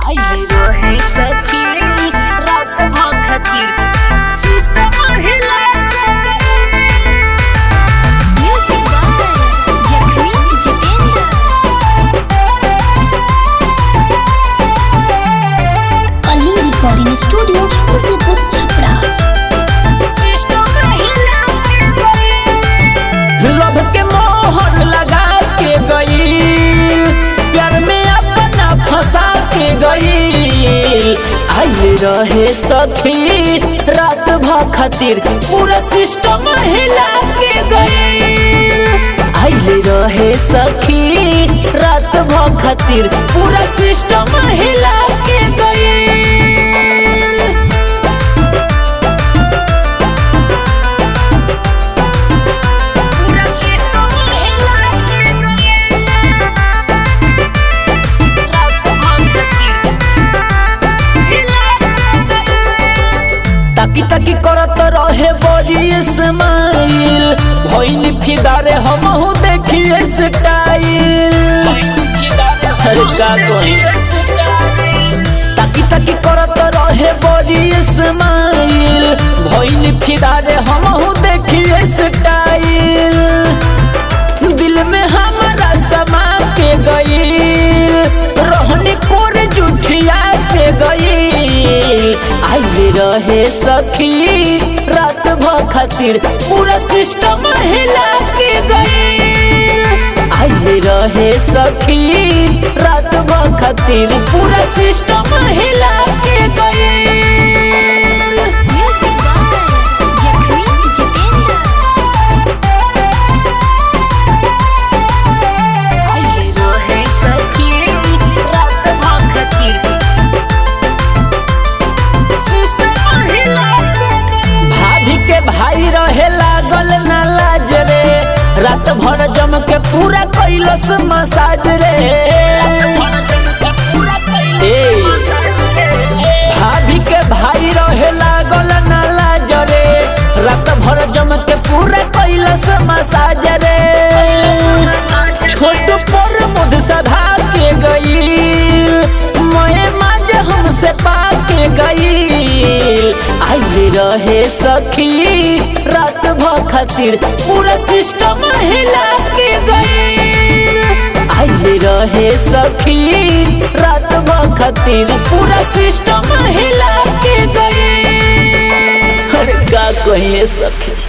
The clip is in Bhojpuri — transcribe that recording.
आइले रहे सखी रात भर खातिर सिस्टम हिला के गई Music by Jacqueline Jitendra. Kalinga recording studio Musipur Chhapra system हिला के गई लब के मोहर लगा के गई प्यार में अपना फंसा के गई आइले रहे सखी रात भर खातिर पूरा सिस्टम हिला के गई आइले रहे सखी रात भर खातिर पूरा सिस्टम हिला के गई पूरा सिस्टम हिला के गई रात भर खातिर हिला के गई ताकी ताकी करत रहे बड़ी स्माइल भइल फिदारे हमहू देखिए स्टाइल अरे का कही ताकी ताकी करत रहे बड़ी स्माइल भइल फिदारे हमहू देखिए स्टाइल दिल में हमारा समा के गई रोहनी कोर जुठिया के गई आइले रहे सखी रात भर खातिर पूरा सिस्टम हिला के गई आइले रहे सखी रात भर खातिर पूरा सिस्टम हिला के गई Music by Jacqueline Jitendra. आइले रहे सखी रात भर खातिर सिस्टम हिला के गई भाभी के भाई रहे लागल ना लाज रे रात भर जम के पूरा कैलस मसाज रे ए, भाभी के भाई रहे लागल ना लाज रे रात भर जम के पूरा कैलस मसाज रे छोट पर मुद सधा के गई मैं माज हमसे पाके गई आइले रहे सखी रात भर खातिर पूरा सिस्टम हिला के गई आइले रहे सखी रात भर खातिर पूरा सिस्टम हिला के गई अरे का कहिए सखी